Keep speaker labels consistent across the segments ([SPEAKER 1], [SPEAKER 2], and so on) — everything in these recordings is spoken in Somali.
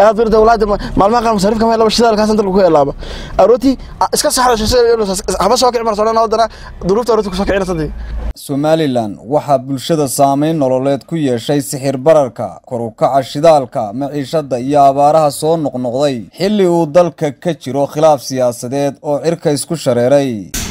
[SPEAKER 1] aad bir dawladda maalmaha qaar masariifka meel laba shidaalkaas inta lagu helaaba arooti iska saxra haba soo kici marsoona wadana duruufta arooti ku soo kicina sadii
[SPEAKER 2] somalilan waxaa bulshada saameyn nololeed ku yeeshay sixir bararka kor u kaca shidaalka maciishada iyo abaaraha soo noqnoqday xilli uu dalka ka jiro khilaaf siyaasadeed oo cirka isku shareeray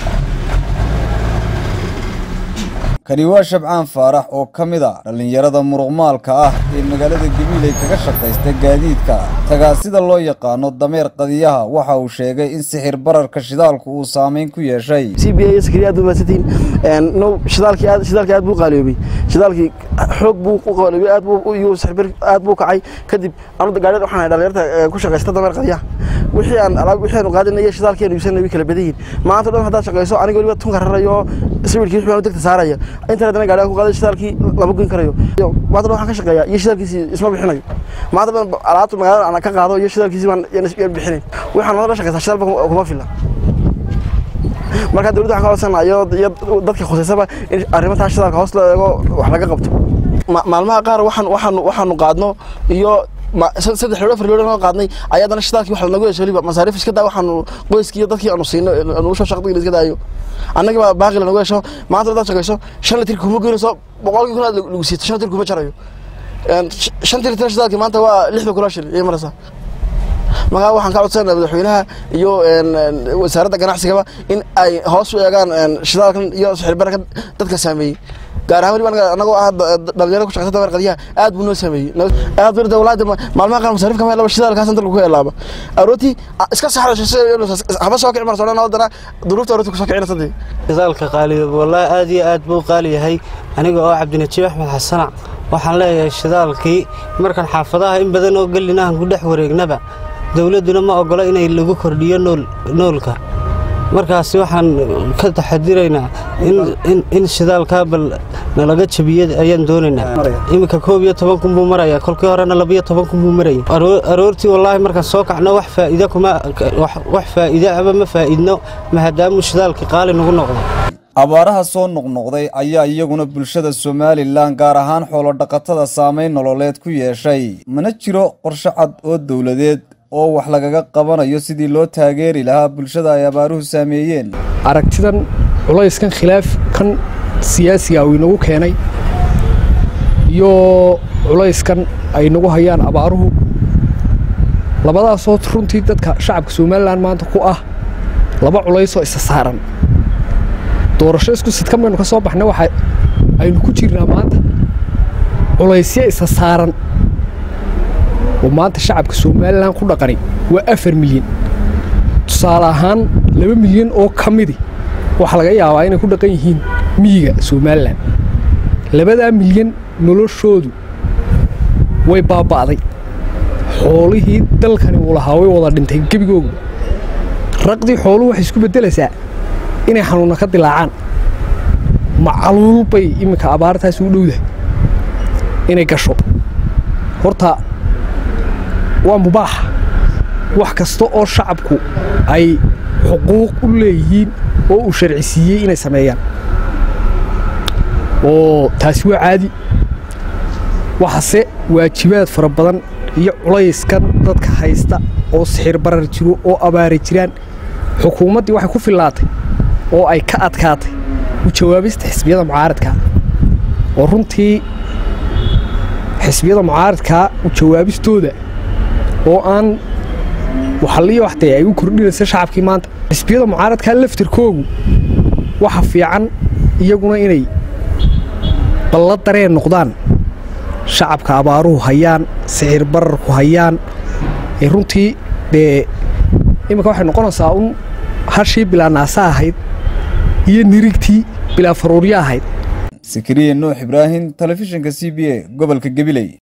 [SPEAKER 2] kani waa shabcaan faarax oo ka mid a dhallinyarada muruqmaalka ah ee magaalada gabiiley kaga shaqaysta gaadiidka tagaasida loo yaqaano dameer qadiyaha waxa uu sheegay in sixir bararka shidaalku uu saameyn ku yeeshay
[SPEAKER 1] c b a sakriya aad umaadsantiin no shidaalkii aad shidaalkii aad buu qaaliyoobay shidaalkii xoog buu u qaaliyoobay aad buu iyo sixir aad buu kacay kadib anu gaadhi waxaan ahay dhalinyarta ku shaqaysta dameer qadiyaha wixii aan alaab wixii aan qaadanay shidaalkii aan iibsanay way kala badan yihiin maanta dhan haddaad shaqayso aniga weliba tunka rarayo sawirkii wixii aan degta saaraya internet ana gaadhiga ku qaaday shidaalkii lama goyn karayo maanta dhan waxaan ka shaqeeyaa iyo shidaalkiisi isma bixinayo maanta dhan alaabta magaalada aan ka qaado iyo shidaalkiisi baan yaan bixinayn waxaan wada shaqaysaa shidaalba kuma fila marka dawladda waxaan ka codsanayo iyo dadka khuseysaba in arrimataa shidaalka hoos loo eego wax laga qabto maalmaha qaar waxaan waxaan waxaanu qaadno iyo saddex loo afar loo qaadnay ayaa dana shidaalkii wax lanagu yeesho weliba masaariif iska daa waxaanu qoyskii iyo dadkii aanu siino aanu soo shaqadii iska daayo annaga baa baaqi lanagu yeesho maanta hadaad shaqayso shan litir kuma goynayso boqolkii kun aad lagu siito shan litir kuma jarayo shantii litir shidaalkii maanta waa lixda kula shil iyo marasa markaa waxaan ka codsanaa madaxweynaha iyo wasaaradda ganacsigaba in ay hoos u eegaan shidaalkan iyo sixirbararka dadka saameeyey gaar ahaan weliba anagoo ah dhalinyaro ku shaqeysa dameer qadiyaha aad buu noo saameeyey aad bir dawladda maalmaha qaar masariifka meel laba shidaalkaas inta lagu helaaba arooti iska saxra haba soo kici marsoona wadana duruufta arooti ku soo kicina sadii
[SPEAKER 3] shidaalka qaaliyo wallaahi aad iyo aad buu qaali yahay aniga oo cabdinajiib axmed xasanac waxaan leeyahay shidaalkii markan xaafadaha in badan oo gelinahan ku dhex wareegnaba dowladduna ma ogolo inay lagu kordhiyo noolka markaasi waxaan ka taxadiraynaa in shidaalkaa bal nalaga jabiya ayaan doonaynaa iminka koob iyo toban kun buu maraya kolkii horena labiyo toban kun buu maraya aroortii wallaahi markaan soo kacno wax faa'iida kuma wax faa'iida aba ma faa'iidno maadaamuu shidaalkii qaali nagu noqdo
[SPEAKER 2] abaaraha soo noqnoqday ayaa iyaguna bulshada somalilan gaar ahaan xoolodhaqatada saameyn nololeed ku yeeshay mana jiro qorshe cad oo dowladeed oo wax lagaga qabanayo sidii loo taageeri lahaa bulshada ay abaaruhu saameeyeen
[SPEAKER 4] aragtidan culayskan khilaafkan siyaasiga uu inagu keenay iyo culayskan ay nagu hayaan abaaruhu labadaasoo runtii dadka shacabka somalilan maanta ku ah laba culaysoo isa saaran doorasho isku sidkan baynu ka soo baxnay waxa aynu ku jirnaa maanta culaysyo isa saaran oo maanta shacabka somalilan ku dhaqani waa afar milyan tusaale ahaan laba milyan oo ka midi waxaa laga yaabaa inay ku dhaqan yihiin miyiga somalilan labadaa milyan noloshoodu way baaba'day xoolihii dalkani uu lahaa way wada dhintay gebigoogu raqdii xooluhu waxay isku beddelaysaa inay xanuunna ka dilaacaan macaluul bay iminka abaartaasi u dhowdahay inay gasho horta waa mubaax wax kasta oo shacabku ay xuquuq u leeyihiin oo uu sharci siiyey inay sameeyaan oo taasi waa caadi waxase waajibaad fara badan iyo culayskan dadka haysta oo sixir barar jiro oo abaara jiraan xukuumaddii waxay ku fillaatay oo ay ka adkaatay u jawaabista xisbiyada mucaaradkaa oo runtii xisbiyada mucaaradkaa u jawaabistooda oo aan waxaliyo waxtee ay u kordhinaysa shacabkii maanta xisbiyada mucaaradkaa laftirkoogu waxa fiican iyaguna inay balla dareen noqdaan shacabka abaaruhu hayaan sixir bararku hayaan ee runtii dee iminka waxay noqonaysaa un hashii bilaa naasa ahayd iyo nirigtii bilaa faruuryo ahayd
[SPEAKER 2] sakariya nuux ibraahim telefishinka c b a gobolka gabiley